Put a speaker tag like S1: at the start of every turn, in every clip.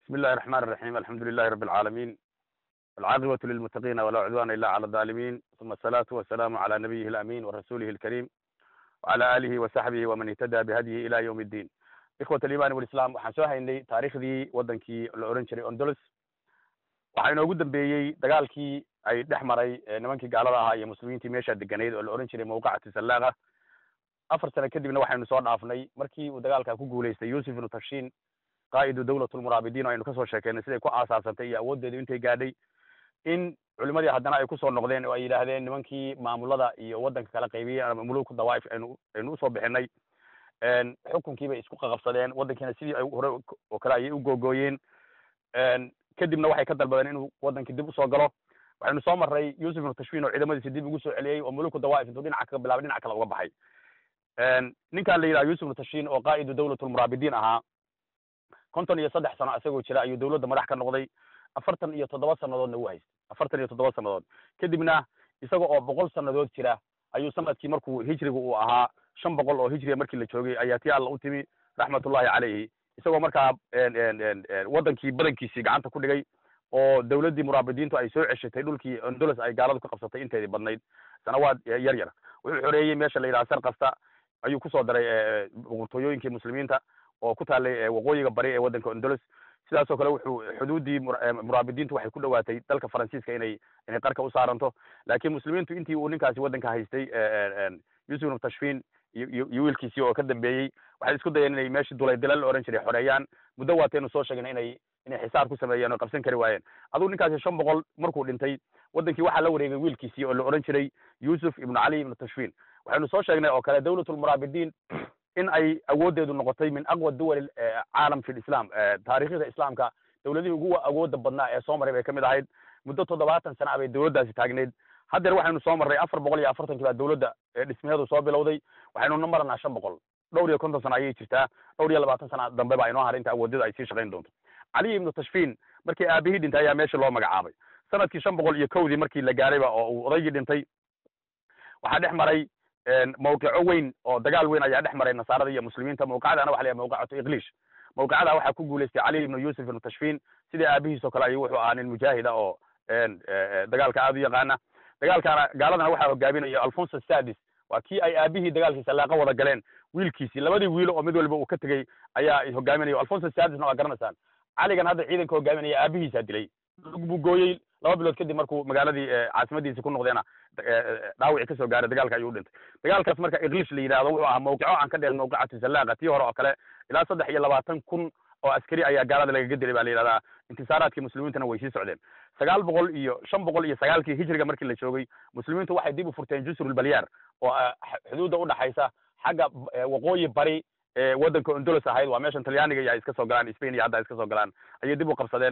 S1: بسم الله الرحمن الرحيم الحمد لله رب العالمين والعاقبة للمتقين ولا عدوان إلا على الظالمين ثم الصلاة والسلام على نبيه الأمين ورسوله الكريم وعلى آله وصحبه ومن اهتدى بهديه إلى يوم الدين إخوة الإيمان والإسلام waxaan soo haynay taariikhdii wadankii la oran jiray Andalus waxaa inoogu dambeeyey dagaalkii ay dhex maray nimankii gaalada ahaa iyo muslimiintii meesha deganeyd oo la oran jiray mawqacati salaaqa afar sano kadibna waxaynu soo dhaafnay markii uu dagaalka ku guulaystay yusuf ibnu tashiin qaa'idu dawlatulmuraabidiin oo aynu kasoo sheekeynay siday ku aasaasantay iyo awooddeedu intay gaadhay in culimadii haddana ay kusoo noqdeen oo ay yidhaahdeen nimankii maamulada iyo waddanka kala qaybiyey ama muluku dawaa'if aynu aynu usoo bixinay xukunkii bay isku qaqabsadeen waddankiina sidii ay hore oo kale ayay u googooyeen kadibna waxay ka dalbadeen inuu waddankii dib usoo galo waxaynu soo marray yusuf ibnu tashfiin oo ciidamadiisa dib ugu soo celiyey oo muluku dawaa'if intuu dhinaca kaga bilaabay dhinac kale uga baxay ninkaan la yidhaha yusuf ibnu tashiin oo qaa'idu dawlatulmuraabidiin ahaa konton iyo saddex sano isagoo jira ayuu dawladda madax ka noqday afartan iyo toddoba sannadoodna u haystay afartan iyo toddoba sannadood kadibna isaga oo boqol sannadood jira ayuu sanadkii markuu hijriga uu ahaa shan boqol oo hijriga markii la joogay ayaa tii alla u timi raxmatullahi calayhi isagoo markaa waddankii badankiisii gacanta ku dhigay oo dawladdii muraabidiintu ay soo ceshatay dhulkii ondolos ay gaaladu ka qabsatay inteedii badnayd sanawaad yar yar wuxuu xoreeyey meesha la yidhaha sar kasta ayuu kusoo daray boqortooyooyinkii muslimiinta oo ku taallay waqooyiga bari ee waddanka ondolos sidaasoo kale wuxuu xuduuddii muraabidiintu waxay ku dhowaatay dalka faransiiska inay inay qarka u saaranto laakiin muslimiintu intii uu ninkaasi waddanka haystay yusuf ibnu tashfiin iyo iyo wiilkiisii oo ka dambeeyey waxay isku dayeen inay meeshii dulaydila la oran jiray xoreeyaan muddo waataynu soo sheegna inay inay xisaar ku sameeyeen oo qabsan kari waayeen aduu ninkaasi shan boqol markuu dhintay waddankii waxaa la wareegay wiilkiisii oo la oran jiray yusuf ibnu cali ibnu tashfiin waxaynu soo sheegnay oo kale dawlatulmuraabidiin in ay awooddeedu noqotay min aqwa duwal caalam fi lislam taariikhda islaamka dawladihii ugu awooda badnaa ee soo maray bay kamid ahayd muddo toddobaatan sana bay dawladdaasi taagneyd haddeer waxaynu soo marray afar boqol iyo afartankii baa dawladda dhismaheedu soo bilowday waxaynu maranaa shan boqol dhowr iyo konton sana ayay jirtaa dhowr iyo labaatan sana dambe baa inoo haray inta awoodada ay sii shaqayn doonto cali ibnu tashfiin markii aabihii dhintay ayaa meesha loo magacaabay sanadkii shan boqol iyo kowdii markii la gaarayba oo uu odaygii dhintay waxaa dhex maray mawqico weyn oo dagaal weyn ayaa dhex maray nasaarada iyo muslimiinta mawqicadaana waxa la yahay mawqicatu iqliish mawqicada waxaa ku guulaystay cali ibnu yusuf ibnu tashfiin sidii aabihiis oo kale ayuu wuxuu ahaa nin mujaahida oo dagaalka aada u yaqaana dagaalkaana gaaladana waxaa hogaaminaya alfonso sadis waa kii ay aabihii dagaalkiisa laaqa wada galeen wiilkiisii labadii wiilo oo mid waliba uu ka tegey ayaa hogaaminaya alfonso sadisna waa garanaysaan caligan hadda ciidanka hogaaminaya aabihiisaa dilay buu gooyey laba bilood kadib markuu magaaladii caasimadiisi ku noqdeena dhaawici kasoo gaaray dagaalka ayuu u dhintay dagaalkaas marka iglish la yidhahdo wuxuu ahaa mawqico aan ka dheer mawqicatu salaaqa tii hore oo kale ilaa saddex iyo labaatan kun oo askari ayaa gaalada lagaga dilay baa la yidhahdaa intisaaraadkii muslimiintana way sii socdeen sagaal boqol iyo shan boqol iyo sagaalkii hijriga markii la joogay muslimiintu waxay dib u furteen jusrulbalyaar oo xuduudda udhaxaysa xagga waqooyi bari ee waddanka ondolos ahayd waa meeshan talyaaniga iyo ay iska soo galaan spain iyo hadda ay iska soo galaan ayay dib u qabsadeen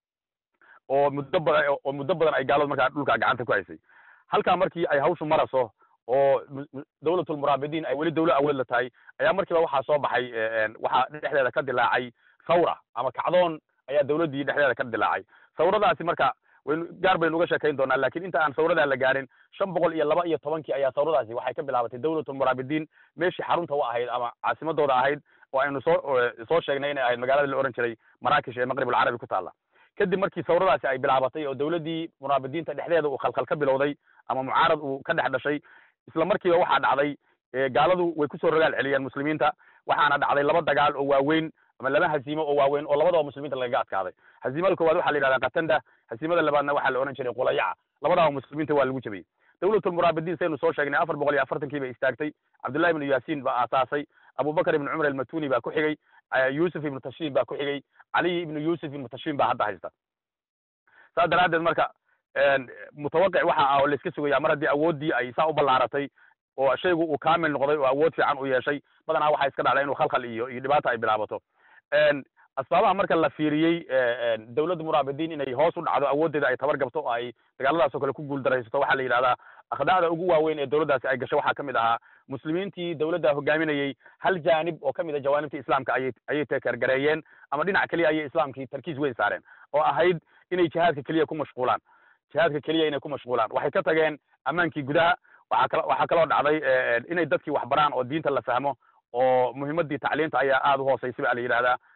S1: oo muddo badan oo muddo badan ay gaaladu markaa dhulka gacanta ku haysay halkaa markii ay hawshu maraso oo dawlatulmuraabidiin ay weli dawlo awood la tahay ayaa markiiba waxaa soo baxay waxaa dhexdeeda ka dilaacay thawra ama kacdoon ayaa dawladdii dhexdeeda ka dilaacay thawradaasi marka waynu gaar baynu uga sheekayn doonaa lakin inta aan thawradaa la gaarin shan boqol iyo laba iyo tobankii ayaa thawradaasi waxay ka bilaabatay dawlatulmuraabidiin meeshii xarunta u ahayd ama caasimadooda ahayd oo aynu soo soo sheegnay inay ahayd magaalada la oran jiray maraakish ee maqrib alcarabi ku taalla kadib markii thawradaasi ay bilaabatay oo dawladdii muraabidiinta dhexdeeda uu khalkhal ka bilowday ama mucaarad uu ka dhex dhashay isla markiiba waxaa dhacday gaaladu way kusoo rogaal celiyeen muslimiinta waxaana dhacday laba dagaal oo waaweyn ama laba hasiimo oo waaweyn oo labadaba muslimiinta lagaga adkaaday hasiimada koowaad waxaa la yidhahdaa katanda hasiimada labaadna waxaa la ohan jiray qulayaca labadaba muslimiinta waa lagu jabiyey dawlatulmuraabidiin saynu soo sheegnay afar boqol iyo afartankii bay istaagtay cabdullahi ibnu yaasiin baa aasaasay abubakar ibnu cumar almatuni baa ku xigay yusuf ibnu tashiin baa ku xigay caliy ibnu yusuf ibnu tashiin baa hadda haysta saas daraaddeed marka mutawaqic waxa ah oo la iska sugaya mar haddii awooddii ay saa u ballaaratay oo shaygu uu kaamil noqday oo awood fiican u yeeshay badanaa waxaa iska dhacday inuu khalkhal iyo iyo dhibaata ay bilaabato asbaabaha marka la fiiriyey dawladda muraabidiin inay hoos u dhacdo awooddeeda ay tabar gabto oo ay dagaaladaas oo kale ku guuldaraysato waxaa la yidhahdaa akhdacda ugu waaweyn ee dawladdaasi ay gashay waxaa kamid ahaa muslimiintii dawladda hogaaminayey hal jaanib oo kamid a jawaanibta islaamka ayay ayay tekergareeyeen ama dhinac keliya ayay islaamkii tarkiis weyn saareen oo ahayd inay jihaadka keliya ku mashquulaan jihaadka keliya inay ku mashquulaan waxay ka tageen ammaankii gudaha waxaa kal waxaa kaloo dhacday inay dadkii wax baraan oo diinta la fahmo oo muhiimadii tacliinta ayaa aada u hooseysa baa la yidhahdaa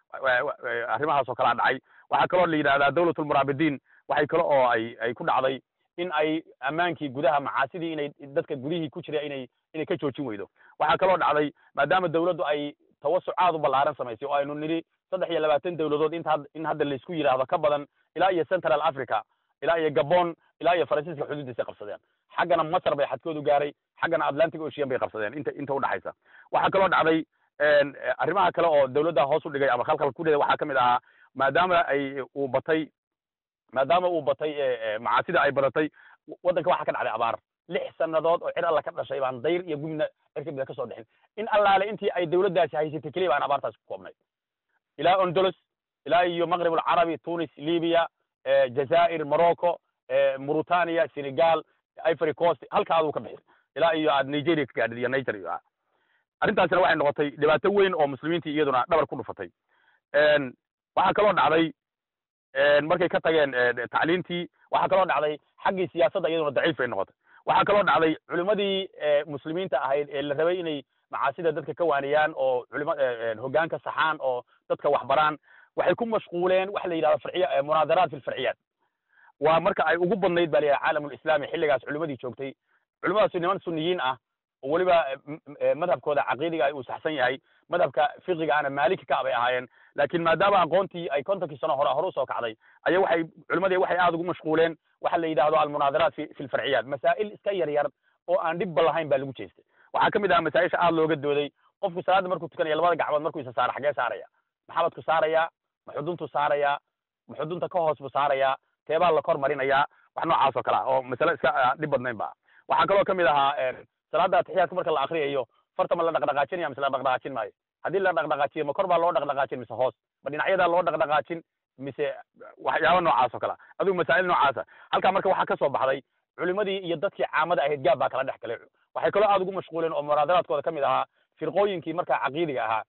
S1: arrimahaas oo kalaa dhacay waxaa kaloo la yidhahdaa dawlatulmuraabidiin waxay kale oo ay ay ku dhacday in ay ammaankii gudaha macaasidii inay dadka gudihii ku jira inay inay ka joojin weydo waxaa kaloo dhacday maadaama dawladdu ay tawasuc aad u ballaaran samaysay oo aynu nidhi saddex iyo labaatan dawladood inta in hadda laysku yidhaahdo ka badan ilaa iyo central africa ilaa iyo gabon ilaa iyo faransiiska xuduudiisay qabsadeen xaggana masar bay xadkoodu gaaray xaggana atlantic ocean bay qabsadeen inta inta udhaxaysa waxaa kaloo dhacday arrimaha kale oo dawladda hoos u dhigay ama khalkhal ku dhigay waxaa ka mid ahaa maadaama ay uu batay maadaama uu batay macaasida ay badatay waddanka waxaa ka dhacday abaar lix sannadood oo cir alla ka dhashay baan dayr iyo gubna cirkabida ka soo dhixin in allaale intii ay dawladdaasi haysatay keliya baan abaartaas ku koobnay ilaa ondolos ilaa iyo maqrib alcarabi tunis libya jazaa'ir morocco mauritania senegal ivory coast halka aduu ka bixi ilaa iyo aad nigeria ka gaadhid iyo niger iyo arrintaasina waxay noqotay dhibaato weyn oo muslimiintii iyaduna dhabar ku dhufatay waxaa kaloo dhacday markay ka tageen tacliintii waxaa kaloo dhacday xaggii siyaasadda iyaduna daciif bay noqotay waxaa kaloo dhacday culimadii muslimiinta ahayd ee la rabay inay macaasida dadka ka waaniyaan oo culima hoggaanka saxaan oo dadka waxbaraan waxay ku mashquuleen waxa la yidhahdo farciya munaadaraat fi lfarciyaat waa marka ay ugu badnayd ba la yidhaha caalamulislami xilligaas culimadii joogtay culimadaasi niman suniyiin ah oo weliba madhabkooda caqiidiga ay uu saxsan yahay madhabka fiqiga ana maaliki ka bay ahaayeen laakiin maadaama aqoontii ay kontonkii sano hore hore usoo kacday aya waxay culimadii waxay aad ugu mashquuleen waxa la yidhahdo almunaadaraat fi fi lfarciyaat masaa'il iska yar yar oo aan dhibba lahayn baa lagu jeestay waxaa ka mid aha masaa-isha aad looga dooday qofku salaadda markuu tukanaya labada gacmood markuu isa saaro xagee saaraya maxabadku saarayaa ma xuduntu saarayaa ma xudunta ka hoos bu saarayaa teebaa la kor marinayaa wax noocaas oo kale ah oo masale iska dhib badnayn ba waxaa kaloo ka mid ahaa salaadda atixiyaadka marka la akriyayo farta ma la dhaqdhaqaajinaya mise la dhaqdhaqaajin maayo haddii la dhaqdhaqaajiyo ma kor baa loo dhaqdhaqaajin mise hoos ma dhinacyadaa loo dhaqdhaqaajin mise waxyaaba noocaas oo kale ah adigu masaa'il noocaasa halkaa marka waxaa ka soo baxday culimadii iyo dadkii caamada ahayd gaab baa kala dhex galay waxay kaloo aad ugu mashquuleen oo munaadaraadkooda ka mid ahaa firqooyinkii markaa caqiidiga ahaa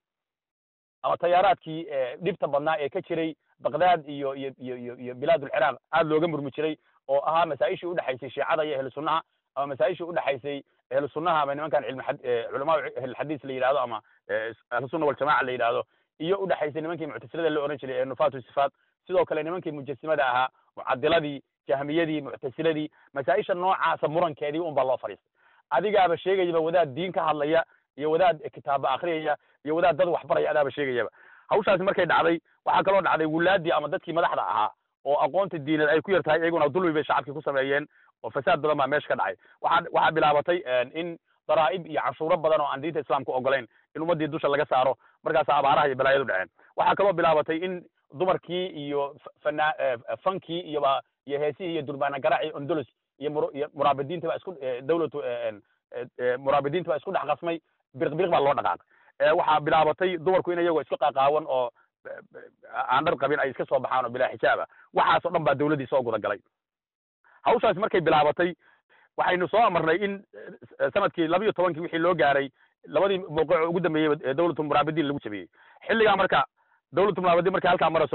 S1: ama tayaaraadkii dhibta badnaa ee ka jiray baqdaad iyo iyo iyo iyo iyo bilaad ulciraaq aad looga murmi jiray oo ahaa masaa-ishii udhexaysay shiicada iyo ahlu sunnaha ama masaa-ishii udhexaysay ahlu sunnaha ama nimankan cilmi culamaa ahlulxadiis la yidhahdo ama ahlusunna waljamaca la yidhahdo iyo udhexaysay nimankii muctasilada la ohan jiray ee nufaatu sifaat sidoo kale nimankii mujasimada ahaa mucadiladii jahmiyadii muctasiladii masaa-isha noocaasa murankeedii un baa loo fadhiistay adigaaba sheegayaba wadaad diin ka hadlaya iyo wadaad kitaaba akriyaya iyo wadaad dad waxbaraya adaaba sheegayaba hawshaasi markay dhacday waxaa kaloo dhacday wulaadii ama dadkii madaxda ahaa oo aqoonta diineed ay ku yar tahay iyaguna dulmi bay shacabkii ku sameeyeen oo fasaad badan baa meesha ka dhacay waxaa waxaa bilaabatay in daraa'ib iyo canshuuro badan oo aan diinta islaamka ogolayn in ummaddii dusha laga saaro markaasa abaaraha iyo balaayadu dhaceen waxaa kaloo bilaabatay in dumarkii iyo fana fankii iyoba iyo heesihii iyo durbaana garaaci ondolos iyo mur iyo muraabidiinta baa isku dawlatu muraabidiinta baa isku dhex qasmay biriq biriq baa loo dhaqaaqay waxaa bilaabatay dumarku in iyagoo isku qaqaawan oo aan dhar qabin ay iska soo baxaan oo bilaa xijaaba waxaas oo dhan baa dawladdii soo guda galay hawshaas markay bilaabatay waxaynu soo amarnay in sanadkii laba iyo tobankii wixii loo gaaray labadii mawqic ugu dambeeyey ee dawlatu muraabidiin lagu jabiyey xilligaa marka dawlatu muraabidiin markay halkaa marayso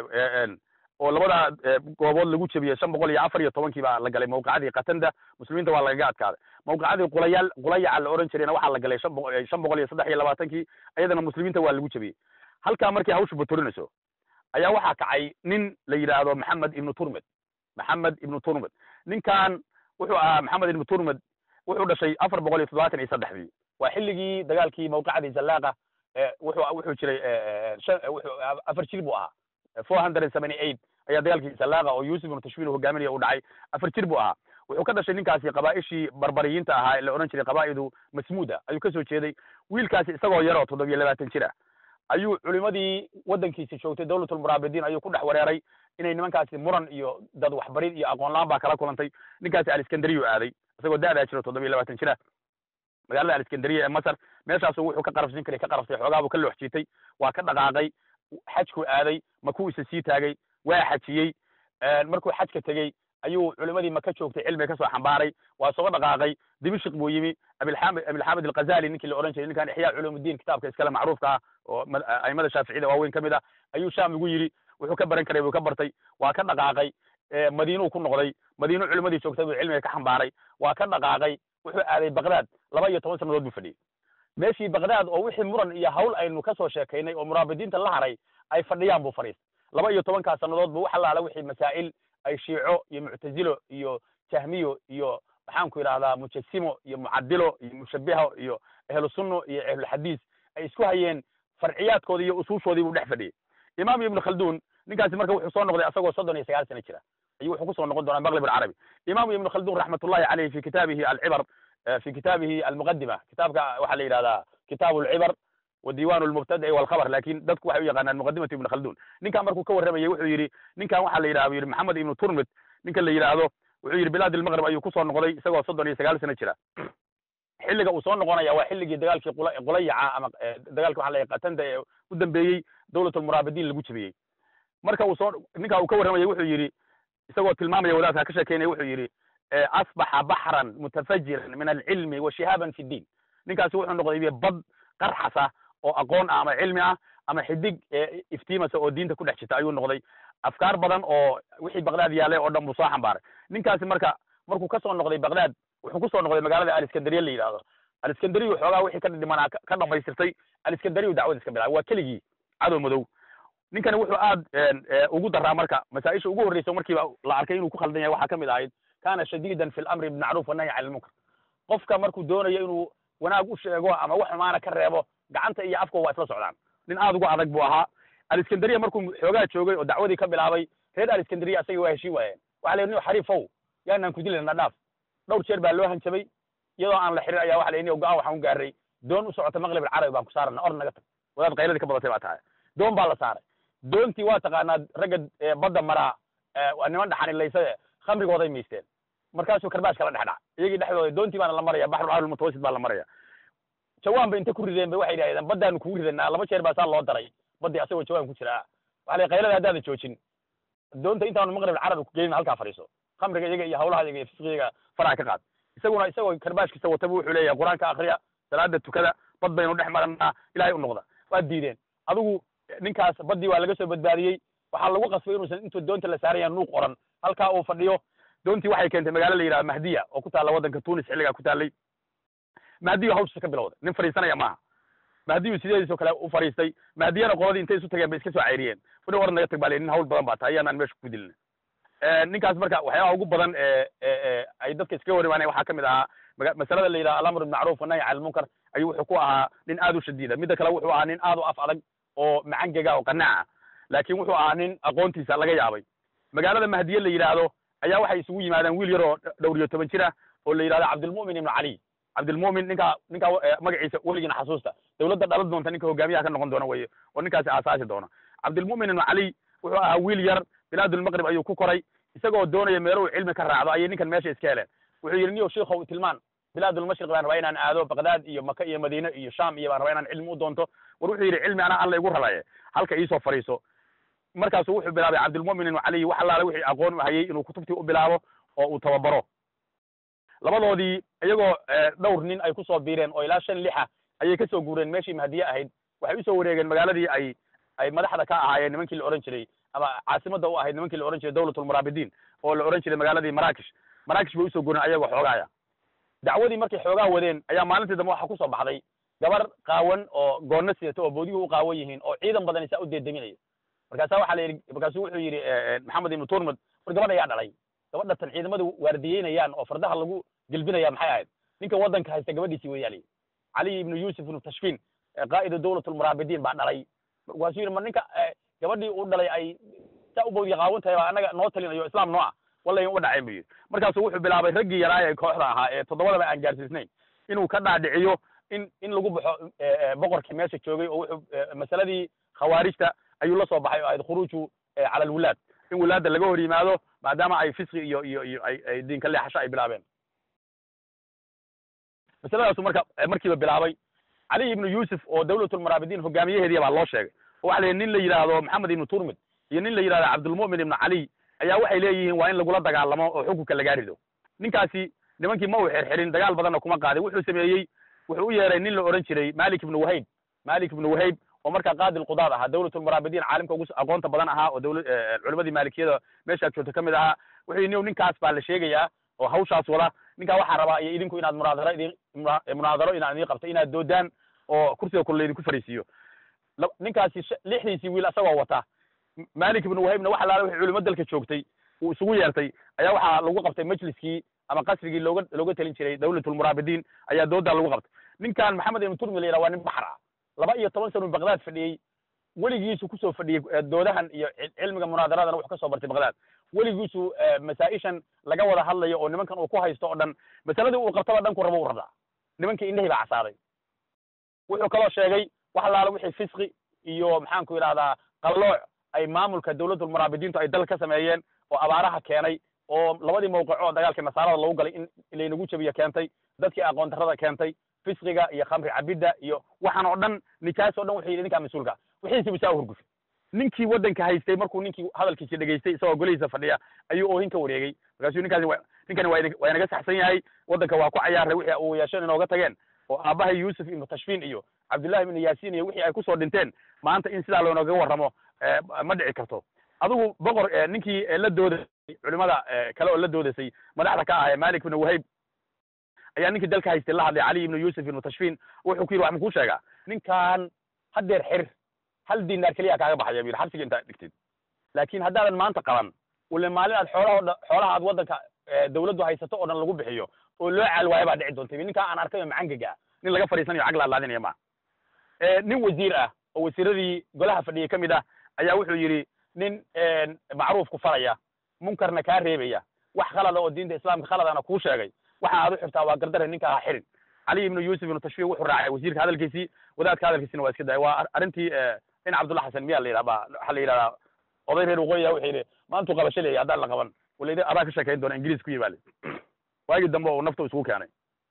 S1: oo labada goobood lagu jabiyey shan boqol iyo afar iyo tobankii baa la galay mawqicadii katanda muslimiinta waa lagaga adkaaday mawqicadii qulayaal qulayaca la oran jirayna waxaa la galay shan boqol shan boqol iyo saddex iyo labaatankii iyadana muslimiinta waa lagu jabiyey halkaa markii hawshu baturinayso ayaa waxaa kacay nin la yidhaahdo maxamed ibnu turmed maxamed ibnu turmed ninkan wuxuu ahaa maxamed ibnu turmed wuxuu dhashay afar boqol iyo toddobaatan iyo saddexdii waa xilligii dagaalkii mawqicadii zallaaqa wuxuu wuxuu jiray wuxuu afar jir buu ahaa four hundred and seventy eight ayaa dagaalkii zallaaqa oo yuusuf ibnu tashwiin hogaaminaya u dhacay afar jir buu ahaa wuxuu ka dhashay ninkaasi qabaa'ishii barbariyiinta ahaa ee la odhan jiray qabaa'idu masmuuda ayuu kasoo jeeday wiilkaasi isagoo yar oo toddobiyo labaatan jir ah ayuu culimadii waddankiisi joogtay dawlatulmuraabidiin ayuu ku dhex wareeray inay nimankaasi muran iyo dad waxbarid iyo aqoon la-aan baa kala kulantay ninkaasi aliskandariyu aaday isagoo da'daa jiro toddobiyo labaatan jir ah magaalada aliskandariya ee masar meeshaasu wuxuu ka qarabsin karay ka qarabtay xoogaa buu ka loox jiitay waa ka dhaqaaqay xajku aaday makuu isa sii taagay waa xajiyey markuu xajka tegey ayuu culimadii maka joogtay cilmiga kasoo xambaaray waa soo dhaqaaqay dimishik buu yimi abilxamid abilxamid alghazali ninkii la odhan jiray ninkan ixyaa culuumudiin kitaabka iskale macruufka ah oo aimada shaaficiyada waaweyn ka mid ah ayuu sham igu yidhi wuxuu ka baran karay buu ka bartay waa ka dhaqaaqay madiinuu ku noqday madiinu culimadii joogtay buu cilmiga ka xambaaray waa ka dhaqaaqay wuxuu aaday baqdaad laba iyo toban sannadood buu fadhiyey meeshii bagdaad oo wixii muran iyo hawl aynu ka soo sheekaynay oo muraabidiinta la haray ay fadhiyaan buu fadhiistay laba iyo tobankaa sannadood bu wax allaala wixii masaa'il ay shiico iyo muctazilo iyo jahmiyo iyo maxaanku yidhahdaa mujasimo iyo mucadilo iyo mushabiho iyo ahlu sunno iyo ahlulxadiis ay isku hayeen farciyaadkoodi iyo usuushoodii buu dhex fadhiyey imaam ibnu khaldun ninkaasi marka wuxuu soo noqday asagoo soddon iyo sagaal sano jira ayuu wuxuu kusoo noqon doonaa maqlib alcarabi imaamu ibnu khaldun raxmatullahi caleyh fi kitaabihi alcibar fi kitaabihi almuqadima kitaabka waxaa la yidhahdaa kitaabu alcibar wa diiwan lmubtada'i walkhabar lakin dadku waxay u yaqaanaan muqadimatu ibnu khaldun ninkan markuu ka warramayey wuxuu yidhi ninkan waxaa la yidhaha bu yidhi maxamed ibnu turmid ninka la yidhaahdo wuxuu yidhi bilaad almaqrib ayuu kusoo noqday isagoo soddon iyo sagaal sano jira xilliga uu soo noqonaya waa xilligii dagaalkii qulayaca ama dagaalki waxa la qatanda ee u dambeeyey dawlat almuraabidiin lagu jebiyey marka uu soo ninka uu ka warramayey wuxuu yidhi isagoo tilmaamaya wadaadka ka sheekeynaya wuxuu yidhi asbaxa baxran mutafajiran min alcilmi wa shihaaban fi ddiin ninkaasi wuxuu noqday bad qarxasa oo aqoon ah ama cilmi ah ama xidig iftiimasa oo diinta ku dhex jirta ayuu noqday afkaar badan oo wixii bagdaad yaalay oo dhan buu soo xambaaray ninkaasi marka markuu kasoo noqday bagdaad wuxuu kusoo noqday magaalada aliskandariya la yidhahdo aliskandariyu xoogaa wixii ka dhimanaa ka dhamaystirtay aliskandariyu dacwad iska bilaabay waa keligii cadow madow ninkani wuxuu aad ugu daraa marka masaa-isha ugu horreysa markiiba la arkay inuu ku khaldan yahay waxaa kamid ahayd kana shadiidan fi lamri bilmacruuf wanahyi cani lmunkar qofka markuu doonayo inuu wanaag u sheego ama wax xumaana ka reebo gacanta iyo afka waa isla socdaan nin aad ugu adag buu ahaa aliskandariya markuu xoogaa joogay oo dacwadii ka bilaabay reer aliskandariya asagii waa heshii waayeen waxa la yidhi nin xariifow yaanaan ku dilana dhaaf dhowr jeer baa loo hanjabay iyadoo aan la xirin ayaa waxa la yidhi go-aan waxaan u gaaray doon u socota maqlib alcarabi baan ku saarana or naga tag wadaad qayladii ka badatay baa tahay doon baa la saaray doontii waa taqaanaa ragga badda maraa niman dhaxanilaysade khamrigooday maysteen markaasuu karbaash kala dhex dhac iyagii dhexdooda doontii baana la maraya baxrulcarabi mutawasit baa la maraya jawaan ba inta ku rideen ba waxay yidhahdeen baddaanu kugu ridanaa laba jeer baa saa loo daray baddii asagoo jawaan ku jira waxa la qaylada haddaadan joojin doonta intaanu maqrib alcarabi ku gelin halkaa fadhiiso khamriga iyaga iyo hawlaha iyaga iyo fisqiyaga faraha ka qaad isaguna isagoo karbaashkiisa wataba wuxuu leeyahay qur-aanka akriya salaada tukada bad baynu dhex maranaa ilahay u noqda waa diideen adigu ninkaas baddii waa laga soo badbaadiyey waxaa lagu qasbay inuusan intuu doonta la saaraya nuuq oran halkaa uu fadhiyo doontii waxay keentay magaalo la yidhaha mahdiya oo ku taalla waddanka tunis xilligaa ku taallay mahdiyu hawshiisa ka bilowday nin fadhiisanaya maaha mahdiyu sideediisoo kale u fadhiistay mahdiyana qoladii intay isu tageen bay iska soo cayriyeen wani war naga tag baa nin hawl badan baa tahay ayaanaan meesha ku dilina ninkaas marka waxyaabaha ugu badan ay dadka iskaga hor imaanaya waxaa kamid ahaa masalada la yidhaha alamr bimacruuf wanahyi cani lmunkar ayuu wuxuu ku ahaa nin aad u shadiida midda kale wuxuu ahaa nin aad u af adag oo macangega oo qanaca laakin wuxuu ahaa nin aqoontiisa laga yaabay magaalada mahdiye la yidhaahdo ayaa waxay isugu yimaadeen wiil yar oo dhowr iyo toban jir ah oo la yidhahdo cabdilmu'min ibnu cali cabdilmu'min ninkaa ninkaa magaciisa weligiina xasuusta dawladda dhalan doonta ninka hogaamiyaha ka noqon doona weye oo ninkaasi aasaasi doona cabdilmu'min ibnu cali wuxuu ahaa wiil yar bilaadulmaqrib ayuu ku koray isagoo doonaya meeluhu cilmi ka raacdo ayay ninkan meesha iska heleen wuxuu yidhi niyo shiikow tilmaan bilaadulmashriq baan rabaa inaan aado bagdaad iyo maka iyo madiine iyo sham iyo baan rabaa inaan cilmi u doonto war wuxuu yidhi cilmi anaa alla igu rabaye halka iisoo fadhiiso markaasu wuxuu bilaabay cabdilmu'min ibnu cali wax allaale wixii aqoon u hayay inuu kutubtii u bilaabo oo uu tababaro labadoodii iyagoo dhowr nin ay kusoo biireen oo ilaa shan lixa ayay kasoo guureen meeshii mahdiye ahayd waxay usoo wareegeen magaaladii ay ay madaxda ka ahaayeen nimankii la ohan jiray ama caasimadda u ahayd nimankii la ohan jiray dawlatulmuraabidiin oo la ohan jiray magaaladii maraakish maraakish bay usoo guureen ayagoo xoogaaya dacwadii markay xoogaa wadeen ayaa maalintii dambe waxaa kusoo baxday gabar qaawan oo goonna sidata oo boodiyuhu u qaawan yihiin oo ciidan badan isaa u deedeminaya markaasa waxaa la yidhi markaasu wuxuu yidhi maxamed ibnu turmad war gabadha ayaa dhalay gabadha tan ciidamadu waardiyeynayaan oo fardaha lagu gelbinaya maxay ahayd ninka waddanka haysta gabadhiisii weeyaali cali ibnu yuusuf ibnu tashfiin qaa'idu dawlatulmuraabidiin baa dhalay markaasuu yidhi ma ninka gabadhii uu dhalay ay saa u bawdiya qaawan tahay baa annaga noo talinayo islaam noo ah wallahi uga dhacayn buu yidhi markaasuu wuxuu bilaabay raggii yaraay ee kooxda ahaa ee toddobadaba aan gaarsiisnayn inuu ka dhaadhiciyo in in lagu baxo boqorkii meesha joogay oo wuxuu masaladii khawaarijta ayuu la soo baxay oo ahayd khuruuju cala alwulaad in wulaadda laga hor yimaado maadaama ay fisqi iyo iyo iyo ay ay diinka leexasho ay bilaabeen masaladaasu marka markiiba bilaabay cali ibnu yuusuf oo dawlatulmuraabidiin hogaamiyaheediya baa loo sheegay oo waxa la yidhi nin la yidhaahdo maxamed ibnu turmid iyo nin la yidhahdo cabdulmu'min ibnu cali ayaa waxay leeyihiin waa in lagula dagaalamo oo xukunka lagaa rido ninkaasi nimankii ma uu xirxirin dagaal badanna kuma qaadin wuxuu sameeyey wuxuu u yeeray nin la odhan jiray malik ibnu wahayb malik ibnu wahayb oo markaa qaadi lqudaad ahaa dawlatulmuraabidiin caalimka ugu aqoonta badan ahaa oo dawla culimadii maalikiyada meeshaa joogta ka mid ahaa wuxuu yidhi ninkaas baa la sheegayaa oo hawshaas wada ninkaa waxaa rabaa iyo idinku inaad munaadaro idin munaadaro inaad idin qabto inaad doodaan oo kursiga kule laydinku fariisiiyo ninkaasi lixdiisii wiil asagoo wata malik ibnu wahibna wax alaala wixii culimo dalka joogtay uu isugu yeertay ayaa waxaa lagu qabtay majliskii ama qasrigii looga looga talin jiray dawlatulmuraabidiin ayaa doodaa lagu qabtay ninkan maxamed ibnu turmi la yidhaha waa nin baxar ah laba iyo toban sano bagdaad fadhiyey weligiisu kusoo fadhiyey doodahan iyo cilmiga munaadaradana wuxuu kasoo bartay bagdaad weligiisu masaa-ishan laga wada hadlayo oo nimankan uu ku haysto oo dhan masaladii uu qabtaba dhanku rabo u rabdaa nimankii indhahii baa casaaday wuxuu kaloo sheegay wax alaala wixii fisqi iyo maxaanku yidhahdaa qallooc ay maamulka dawladulmuraabidiintu ay dal ka sameeyeen oo abaaraha keenay oo labadii mawqico oo dagaalkii nasaarada lagu galay in laynagu jabiyo keentay dadkii aqoon darrada keentay fisqiga iyo khamri cabidda iyo waxaan oo dhan nijaas oo dhan wuxuu yidhi ninkaa mas-uulka wixiisibu saa u hurgufay ninkii waddanka haystay markuu ninkii hadalkiisi dhegaystay isagoo golihiisa fadhiya ayuu oohin ka wareegay markaasuu ninkaasi ninkani waa inaga saxsan yahay waddanka waa ku cayaaray wixii uu yeesheen inooga tageen oo aabbahay yuusuf ibnu tashfiin iyo cabdullahi ibnu yaasiin iyo wixii ay kusoo dhinteen maanta in sidaa loonooga warramo ma dhici karto adigu boqor ninkii la doodasay culimada kale oo la doodasay madaxda ka ah malik ibnu wahayb ayaa ninkii dalka haystay la hadlay cali ibnu yuusuf ibnu tashfiin wuxuu ku yidhi wax makuu sheegaa ninkan haddeer xir hal dinaar keliya kaaga baxaya bu yidhi xabsiga intaad dhigtid laakiin haddaadan maanta qaban wale maalin aad xoolaha o xoolaha aad waddanka dawladdu haysato oo dhan lagu bixiyo oo loo caal waayo baa dhici doonta ninkaa aan arkayo macangaga nin laga fadhiisanayo cag laadlaadinaya ma nin wasiir ah oo wasiiradii golaha fadhiyay ka mid ah ayaa wuxuu yidhi nin macruufku faraya munkarna kaa reebaya wax khalada oo diinta islaamka khaladana kuu sheegay waxa aad u xirtaa waa gardare ninka ha xirin cali ibnu yuusuf ibnu tashfiiq wuxuu raacay wasiirka hadalkiisii wadaadka hadalkiisina waa iska daya waa arrintii in cabdullah xasan miyaa la yidhaha ba waxaa la yidhahdaa oday reer waqooyiya wuxuu yidhi maantuu qabasho leeyahy haddaan la qaban walaydi adaa ka sheekayn doona ingiriis ku yimaale waagii dambe oo nafta isugu keenay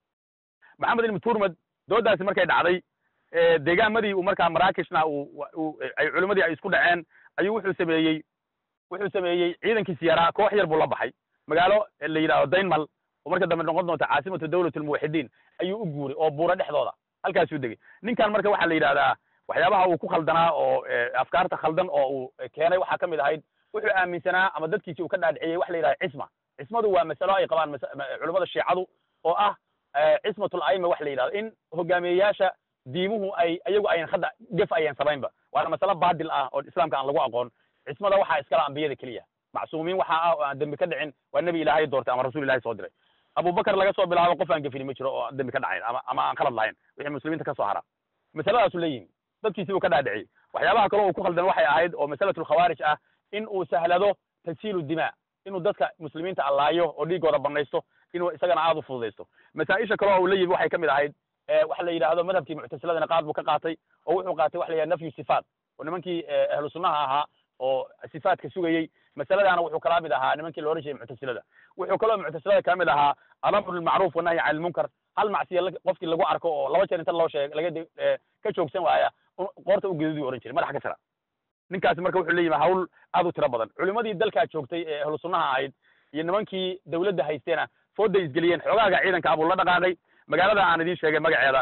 S1: maxamed ibnu turmad doodaasi markay dhacday deegaamadii uu markaa maraakishna uu ay culimadii ay isku dhaceen ayuu wuxuu sameeyey wuxuu sameeyey ciidankiisi yaraa koox yar buu la baxay magaalo la yidhahdo daynmal oo marka dambe noqon doonta caasimatu dawlat almuwaxidiin ayuu u guuray oo buura dhexdooda halkaasuu degey ninkan marka waxaa la yidhahdaa waxyaabaha uu ku khaldanaa oo afkaarta khaldan oo uu keenay waxaa ka mid ahayd wuxuu aaminsanaa ama dadkiisi uu ka dhaadhiciyey waxa la yidhahda cisma cismadu waa masalo ay qabaan culimmada shiicadu oo ah cismatul aima wax la yidhahdo in hogaamiyeyaasha diimuhu ay iyagu ayan hadda gef ayan samaynba waana masalo baadil ah oo islaamka aan lagu aqoon cismada waxaa iskala ambiyada keliya macsuumiin waxa ah oo aan dembi ka dhicin waa nebi ilaahay doortay ama rasuul ilahay soo diray abubakar laga soo bilaabo qof aan gefini ma jiro oo dembi ka dhacayn ama ama aan khalad lahayn wixii muslimiinta ka soo hara masaladaasu leeyihin dadkiisi buu ka dhaadhiciyey waxyaabaha kale uu ku khaldan waxay ahayd oo masalatul khawaarij ah in uu sahlado tansiilu dimaa inuu dadka muslimiinta allaayo oo dhiigooda banaysto inuu isagana aada u fududaysto masaa-isha kale oo uu la yimi waxay ka mid ahayd waxa la yidhaahdo madhabkii muctasiladana qaad buu ka qaatay oo wuxuu qaatay waxa la yidhahda nafyu sifaat oo nimankii ahlu sunnaha ahaa oo sifaadka sugayey masaladaana wuxuu kala mid ahaa nimankii la ohan jiray muctasilada wuxuu kaloo muctasilada ka mid ahaa alamru bilmacruuf wanahyi can ilmunkar hal macsiya qofkii lagu arko oo laba jeer inta loo sheeg laga ka joogsan waaya qoorta u geduduu ohan jiray madaxa ka jira ninkaasi marka wuxuu leeyihi hawl aad u tiro badan culimadii dalkaa joogtay ee ahlu sunnaha ahayd iyo nimankii dawladda haysteena fooday isgeliyeen xoogaaga ciidanka abuu la dhaqaaqay magaalada aan idiin sheegay magaceeda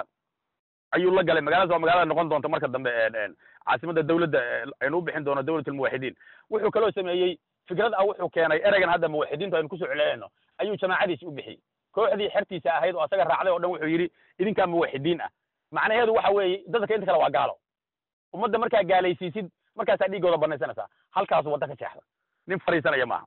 S1: ayuu la galay magaaladaas waa magaalada noqon doonta marka dambe caasimada dawladda aynu u bixin doono dawlat almuwaxidiin wuxuu kaloo sameeyey fikrad ah wuxuu keenay ereygan hadda muwaxidiintu aynu kusoo celcelinayno ayuu jamaacadiisi u bixiyey kooxdii xertiisa ahayd oo asaga raacday o dhan wuxuu yidhi idinkaa muwaxidiin ah macnaheedu waxa weeye dadka inta kale waa gaalo ummadda markaa gaalaysiisid markaasaa dhiigooda banaysanaysaa halkaasu wadda ka jeexda nin fariisanaya maaha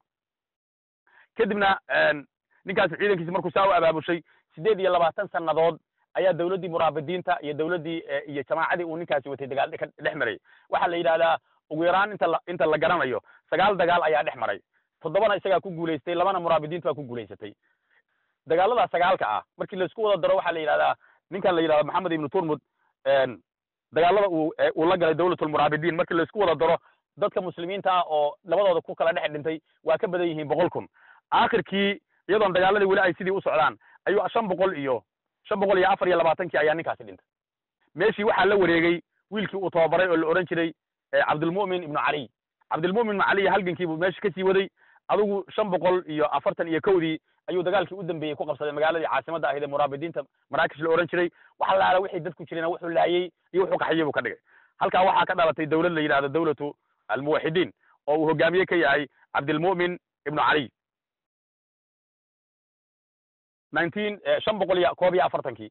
S1: kadibna ninkaasi ciidankiisi markuu saa u abaabushay siddeed iyo labaatan sannadood ayaa dawladdii muraabidiinta iyo dawladdii iyo jamaacadii uu ninkaasi watay dagaal ka dhex marayay waxaa la yidhahdaa ugu yaraan inta la inta la garanayo sagaal dagaal ayaa dhex maray toddobana isagaa ku guulaystay labana muraabidiinta baa ku guulaysatay dagaalada sagaalka ah markii laisku wada daro waxaa la yidhahdaa ninkan la yidhahdo maxamed ibnu turmud dagaalada uu uu la galay dawlatulmuraabidiin markii laisku wada daro dadka muslimiinta ah oo labadooda ku kala dhex dhintay waa ka badan yihiin boqol kun aakhirkii iyadoon dagaaladii weli ay sidii u socdaan ayuu shan boqol iyo shan boqol iyo afar iyo labaatankii ayaa ninkaasi dhintay meeshii waxaa la wareegay wiilkii uu tababaray oo la odhan jiray cabdilmu'min ibnu caliy cabdilmu'min ibnu caliy halgankiibuu meesha kasii waday adigu shan boqol iyo afartan iyo kowdii ayuu dagaalkii u dambeeyey ku qabsaday magaaladii caasimadda ahayd ee muraabidiinta maraakish la odhan jiray waxa laala wixii dadku jireen wuxuu laayey iyo wuxuu qaxiyey buu ka dhigay halkaa waxaa ka dhalatay dawlad la yidhahdo dawlatu almuwaxidiin oo uu hogaamiye ka yahay cabdilmu'min ibnu caliy nineteen shan boqol iyo koob iyo afartankii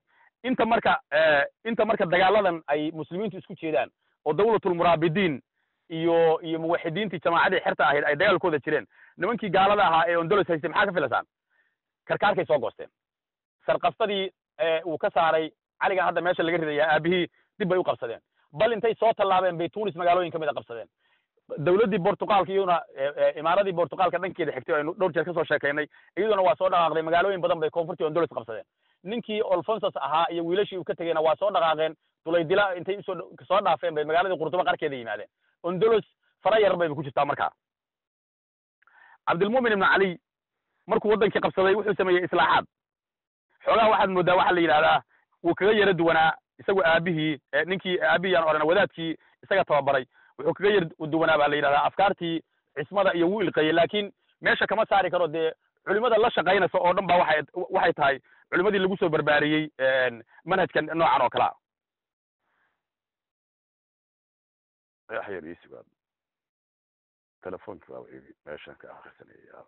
S1: inta marka inta marka dagaaladan ay muslimiintu isku jeedaan oo dawlatulmuraabidiin iyo iyo muwaxidiintii jamaacadii xerta ahayd ay dagaalkooda jireen nimankii gaalada ahaa ee ondolos haystay maxaa ka filasaan karkaarkay soo goosteen sarkastadii uu ka saaray caligan hadda meesha laga ridaya aabihii dib bay u qabsadeen bal intay soo tallaabeen bay tunis magaalooyin ka mid a qabsadeen dawladdii bortuqaalka iyaduna imaaradii bortuqaalka dhankeeda xigtay aynu dhowr jeer kasoo sheekaynay iyaduna waa soo dhaqaaqday magaalooyin badan bay koonfurtii ondolos qabsadeen ninkii olfonsos ahaa iyo wiilashii uu ka tegeyna waa soo dhaqaaqeen dulaydila intay usoo soo dhaafeen bay magaaladii qurtuba qarkeeda yimaadeen ondolos fara yar bayba ku jirtaa markaa cabdilmumin ibnu cali markuu waddankii qabsaday wuxuu sameeyey islaaxaad xoogaha waxaad moodaa waxaa la yidhahdaa wuu kaga yara duwanaa isagu aabihii ninkii aabihii aan odhana wadaadkii isaga tababaray wuxuu kaga yar duwanaa baa la yidhahdaa afkaartii cismada iyo wuu ilqeeyey laakiin meesha kama saari karo dee culimada la shaqaynaysa oo dhan ba waxay waxay tahay culimadii lagu soo barbaariyey manhajkan noocan oo kalea yaxyar ii sugaad telefonkii baa meeshan ka akrisanaya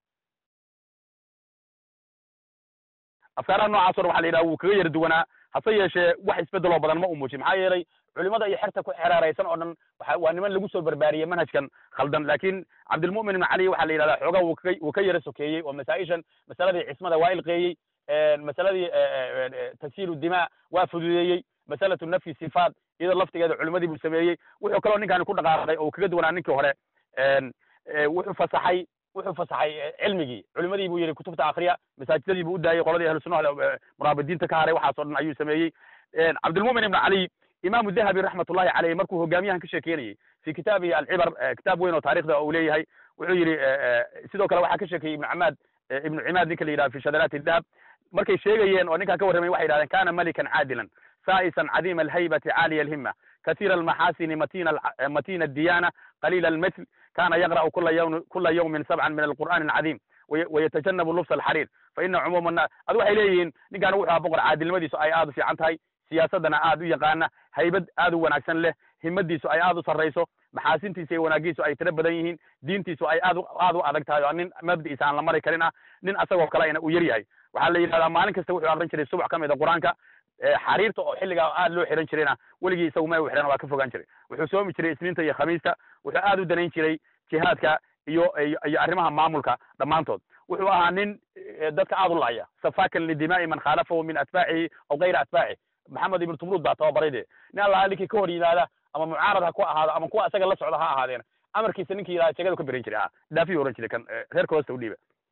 S1: afkaaraha noocaas o dhan waxa la yidhaha wuu kaga yara duwanaa hase yeeshee wax isbeddeloo badan ma u muujin maxaa yeelay culimada iyo xerta ku xereeraysan oo dhan waxa waa niman lagu soo barbaariyey manhajkan khaldan laakiin cabdilmu'min ibn cali waxaa la yidhahdaa xoogaa wuu kaga wuu ka yara sokeeyey oo masaa-ishan masaladii cismada waa ilqeeyey masaladii tagsiilu dimaa waa fududeeyey masalatu nafyi sifaat iyadoo laftigeeda culimadii buu sameeyey wuxuu kaloo ninkaani ku dhaqaaqay oo kaga duwanaa ninkii hore wuxuu fasaxay wuxuu fasaxay cilmigii culimadii buu yidhi kutubta akriya masaajidadii buu u daayey qoladii ahlu sunnaha muraabidiinta ka haray waxaas o dhan ayuu sameeyey cabdilmumin ibn cali imaamu dahabi raxmatullahi caleyh markuu hogaamiyahan ka sheekeynayey fi kitaabihi alcibar kitaab weyn oo taarikhda uu leeyahay wuxuu yidhi sidoo kale waxaa ka sheekeeyey ibnu camaad ibnu cimaad ninka la yidhaha fi shadaraati dahab markay sheegayeen oo ninkaa ka warramay waxay yidhahdeen kana malikan caadilan saa'isan cadiima alhaybati caaliya alhima kasiira almaxaasini matina matina adiyana qaliila almithl kana yaqra'u kula yawm kula yawmin sabcan min alqur'ani alcadiim wayatajannabu lubsa alxariir fa ina cumuuma annas adu waxay leeyihiin ninkaan wuxuu aha boqor caadilnimadiisu ay aad u fiican tahay siyaasaddana aad u yaqaana haybad aad u wanaagsan leh himadiisu ay aad u sarrayso maxaasintiisa iyo wanaagiisu ay tiro badan yihiin diintiisu ay aad aad u adag tahay oo nin mabdi'isa aan la mari karin ah nin asagoo kalena uu yar yahay waxaa la yidhahdaa maalin kasta wuxuu akrin jiray subax ka mid a qur-aanka xariirta oo xilligaa aad loo xihan jirayna weligii isagu ma u xidhan waa ka fogaan jiray wuxuu soomi jiray isniinta iyo khamiista wuxuu aad u danayn jiray jihaadka iyo iyo arrimaha maamulka dhammaantood wuxuu ahaa nin dadka aad u la'aya safakan lidimaa'i man khaalafahu min atbaacihi aw kayra atbaacihi maxamed ibnu tumruud baa tababaray de nin allaha ninkii ka hor yimaada ama mucaarad ha ku ahaado ama kuwa isaga la socda ha ahaadeen amarkiisa ninkii yidhaha jegadu ka berin jiray ha dhaafiyu ohan jiray kan reerka hoosta u dhiiba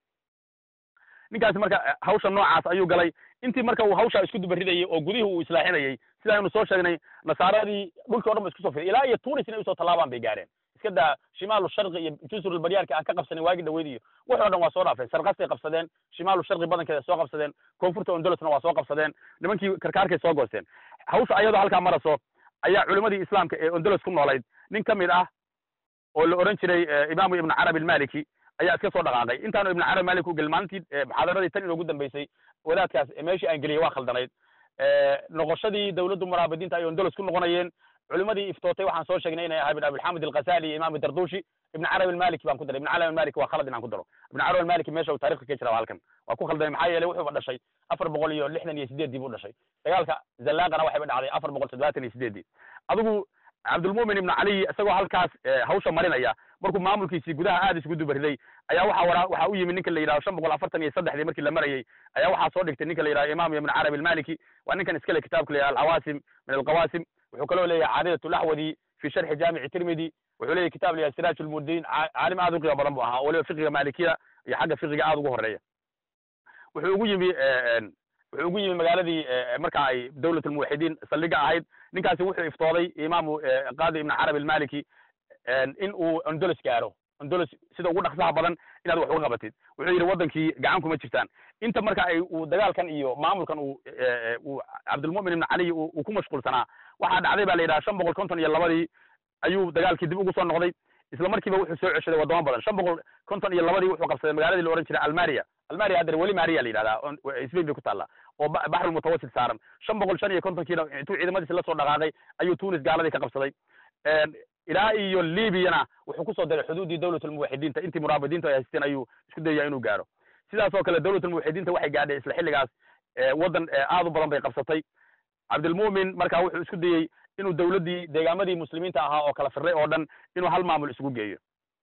S1: ninkaasi marka hawsha noocaas ayuu galay intii marka uu hawshaa isku dubaridayey oo gudihii uu islaaxinayey sidaaynu soo sheegnay nasaaradii dhulkii o dhan ba isku soo fiday ilaa iyo tunis inay usoo tallaabaan bay gaareen iska daa shimaalu sharqi iyo jusrulbaryaarka aan ka qabsanin waagi dhaweyd iyo wax o dhan waa soo dhaafeen sarkastay qabsadeen shimaalu sharqi badankeeda soo qabsadeen koonfurta ondolosna waa soo qabsadeen nimankii karkaarkay soo goosteen hawsha ayadoo halkaa maraso ayaa culimadii islaamka ee ondolos ku noolayd nin ka mid ah oo la odhan jiray imaamu ibnu carabi almaliki ayaa iska soo dhaqaaqay intaanu ibnu carabi malik u gelin maalintii muxaadaradii tan inoogu dambeysay wadaadkaas meeshii aan geliyey waa khaldanayd noqoshadii dawladdu muraabidiinta ay ondolos ku noqonayeen culimadii iftootay waxaan soo sheegnay inay ahay ibn abilxamid alghazali iyo imam dardushi ibn carabi almaliki baan ku daray ibn carabi almaliki waa khalad inaan ku daro ibn carabi almaliki meesha uu taarikhka ka jira waa halkan waa ku khaldamay maxaa yeelay wuxuuba dhashay afar boqol iyo lixdan iyo sideeddii buu dhashay dagaalka zallaaqana waxayba dhacday afar boqol toddobaatan iyo sideeddii adigu cabdulmumin ibnu cali isagoo halkaas hawsha marinaya markuu maamulkiisii gudaha aad isugu dubariday ayaa waxa wara waxa u yimi ninka la yidhaho shan boqol afartan iyo saddexdii markii la marayey ayaa waxaa soo dhigtay ninka la yidhaho imam ibn carabi almaliki waa ninkan iskale kitaabka la yidhaha alcawaasim min alqawaasim wuxuu kaloo leeyahay caadidat laxwadi fi sharxi jaamici tirmidi wuxuu leeyahy kitab la yidhaha siraaj lmudiin caalim aad u qiimo badan bu ahaa oo waliba fiqiga maalikiya iyo xagga fiqiga aad ugu horeeya wuxuu ugu yimi wuxuu ugu yimi magaaladii marka ay dawlat almuwaxidiin saldhiga ahayd ninkaasi wuxuu iftooday imaamu qaadi ibn carabi almaliki in uu ondolos gaaro ondolos sida ugu dhaqsaha badan inaad wax uga qabatid wuxuu yidhi waddankii gacan kuma jirtaan inta marka ay uu dagaalkan iyo maamulkan uu uu cabdilmumin ibn cali uu ku mashquulsanaa waxaa dhacday ba la yidhaha shan boqol konton iyo labadii ayuu dagaalkii dib ugu soo noqday isla markiiba wuxuu soo ceshaday waddamo badan shan boqol konton iyo labadii wuxuu qabsaday magaaladii la odhan jiray almaria almaria haddana weli maria la yidhahdaa spain bay ku taallaa oo baxrul mutawasit saaran shan boqol shan iyo kontonkiina intuu ciidamadiisi la soo dhaqaaqay ayuu tunis gaaladii ka qabsaday ilaa iyo libyana wuxuu kusoo daray xuduuddii dawlat almuwaxidiinta intii muraabidiintu ay haysteen ayuu isku dayaya inuu gaaro sidaas oo kale dawlat almuwaxidiinta waxay gaadhay isla xilligaas waddan aad u badan bay qabsatay cabdilmu'min marka wuxuu isku dayey inuu dawladdii deegaamadii muslimiinta ahaa oo kala firray oo dhan inuu hal maamul isugu geeyo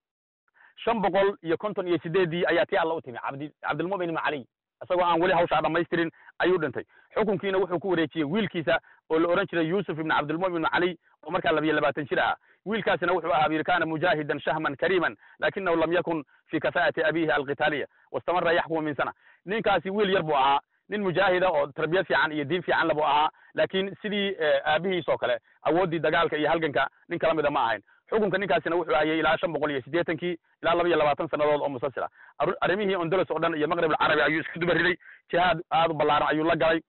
S1: shan boqol iyo konton iyo sideeddii ayaa tii alla u timi cabdi cabdilmu'min ibnu cali isagoo aan weli hawshaa dhammaystirin ayuu dhintay xukunkiina wuxuu ku wareejiyey wiilkiisa oo la odhan jiray yuusuf ibnu cabdilmu'min ibnu cali oo markaa labiyo labaatan jir ahaa wiilkaasina wuxuu ahaa yidhi kana mujaahidan shahman kariiman lakinahu lam yakun fi kafaa'ati abihi alqitaaliya wastamara yaxkumu min sana ninkaasi wiil yar buu ahaa nin mujaahida oo tarbiyad fiican iyo diin fiicanla buu ahaa laakiin sidii aabihiis oo kale awooddii dagaalka iyo halganka nin kala mida ma ahayn xukunka ninkaasina wuxuu hayay ilaa shan boqol iyo siddeetankii ilaa laba iyo labaatan sannadood oo musalsila arrimihii ondolos oo dhan iyo maqrib alcarabi ayuu isku dubariday jihaad aad u ballaaran ayuu la galay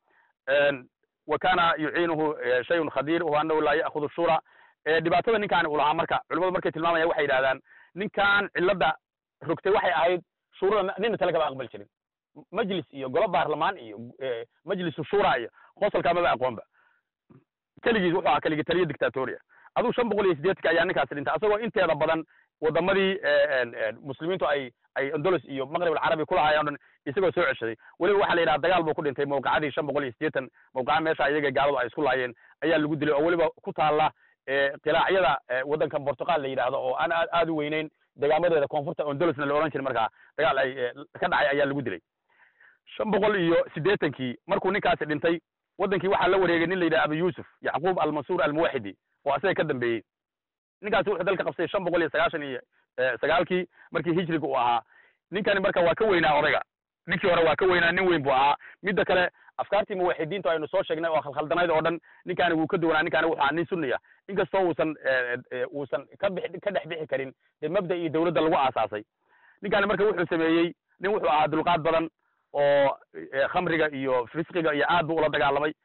S1: wa kana yuciinuhu shayun khadiir wa annahu laa ya'khudu shura dhibaatada ninkaani uu lahaa marka culimadu markay tilmaamayaan waxay yidhahdaan ninkan cilladda rogtay waxay ahayd shuurada nina tale kama aqbali jirin majlis iyo golo baarlamaan iyo majlisu shura iyo qosolkaa maba aqoonba keligiis wuxuu ahaa keligi taliya dictatoria aduu shan boqol iyo siddeetanka ayaa ninkaasi dhintay asagoo inteeda badan waddamadii muslimiintu ay ay andolos iyo maqrib alcarabi kulahaayeen o dhan isagoo soo ceshaday weliba waxaa la yidhaha dagaal buu ku dhintay mawqacadii shan boqol iyo siddeetan mawqaca meesha iyaga gaaladu ay isku laayeen ayaa lagu dilay oo weliba ku taalla qilaacyada waddankan portugal la yidhaahdo oo aan aad aad u weyneyn degaamadeeda koonfurta ondolosna la odhan jiray markaa dagaal ay ka dhacay ayaa lagu dilay shan boqol iyo siddeetankii markuu ninkaasi dhintay waddankii waxaa la wareegay nin la yidhaha abu yuusuf yacquub almansuur almuwaxidi oo asaga ka dambeeyey ninkaasi wuxuu dalka qabsay shan boqol iyo sagaashan iyo sagaalkii markii hijriga uu ahaa ninkani marka waa ka weynaa odayga ninkii hore waa ka weynaa nin weyn buu ahaa midda kale afkaartii muwaxidiintu aynu soo sheegnay oo khalkhaldanayd oo dhan ninkaani wuu ka duwanaa ninkaani wuxuu ahaa nin sunniya inkastoo uusan uusan ka bix ka dhex bixi karin dee mabda iyo dawladda lagu aasaasay ninkaani marka wuxuu sameeyey nin wuxuu ahaa dulqaad badan oo khamriga iyo fisqiga iyo aad buu ula dagaalamay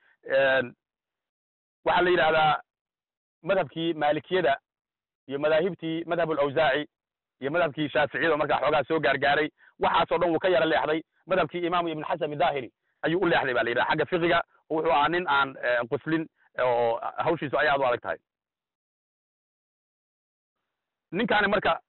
S1: waxaa la yidhahdaa madhabkii maalikiyada iyo madaahibtii madhab alawsaaci iyo madhabkii shaaficiyada markaa xoogaa soo gaargaaray waxaasoo dhan wuu ka yara leexday madhabkii imaamu ibn xasan idahiri ayuu u leexday ba la yidhaha xagga fiqiga oo wuxuu ahaa nin aan quslin oo hawshiisu ay aad u adag tahay ninkaani marka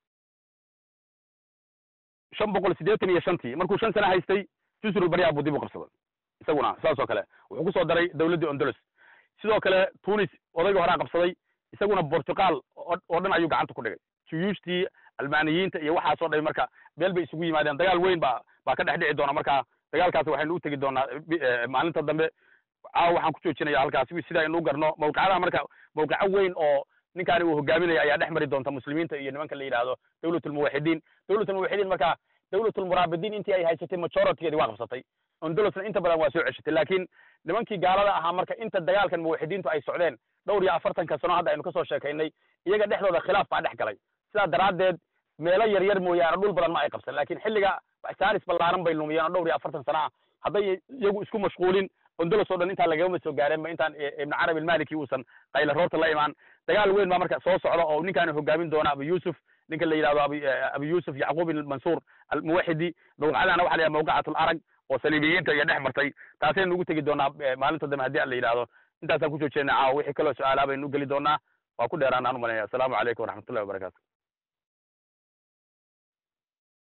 S1: shan boqol siddeetan iyo shantii markuu shan sano haystay jusrul baryaa buu dib u qabsaday isaguna saas oo kale wuxuu ku soo daray dawladdii ondolos sidoo kale tunis odayga horaa qabsaday isaguna portugal oo dhan ayuu gacanta ku dhigay juyuushtii almaaniyiinta iyo waxaasoo dhan marka meel bay isugu yimaadeen dagaal weyn ba baa ka dhex dhici doona marka dagaalkaas waxaynu u tegi doonaa maalinta dambe caawa waxaan ku joojinaya halkaas sida aynu u garno mawqicadaha marka mawqico weyn oo ninkaani uu hogaaminaya ayaa dhex mari doonta muslimiinta iyo nimanka la yidhaahdo dawlatulmuwaxidiin dawlatulmuwaxidiin marka dawlatulmuraabidiin intii ay haysatay majoritygeedi waa qabsatay ondolosna inta badan waa soo ceshatay laakiin nimankii gaalada ahaa marka inta dagaalkan muwaxidiintu ay socdeen dhowr iyo afartanka sano hadda aynu kasoo sheekaynay iyaga dhexdooda khilaaf baa dhex galay sidaa daraaddeed meelo yar yar mooyaane dhul badan ma ay qabsan laakiin xilliga saaris ballaaran bay lumiyeen oo dhowr iyo afartan sana ah hadday iyagu isku mashquulin ondolos oo dhan intaan lagama soo gaareenba intaan ibnu carabi almaliki uusan qayla roorta la imaan dagaal weyn baa marka soo socda oo ninkaani hogaamin doona abu yuusuf ninka la yidhahdo ab abu yuusuf yacquub almansuur almuwaxidi mawqacadana waxa la yidhaha mawqacat alarag oo saliibiyiinta iyo dhex martay taasaynu ugu tegi doonaa maalinta dambe haddii an la yidhahdo intaasaan ku joojeenay caawa wixii kaloo su-aalaa baynu u geli doonaa waa ku dheeraan aan u malanaya assalaamu calaykum waraxmatullahi wabarakatu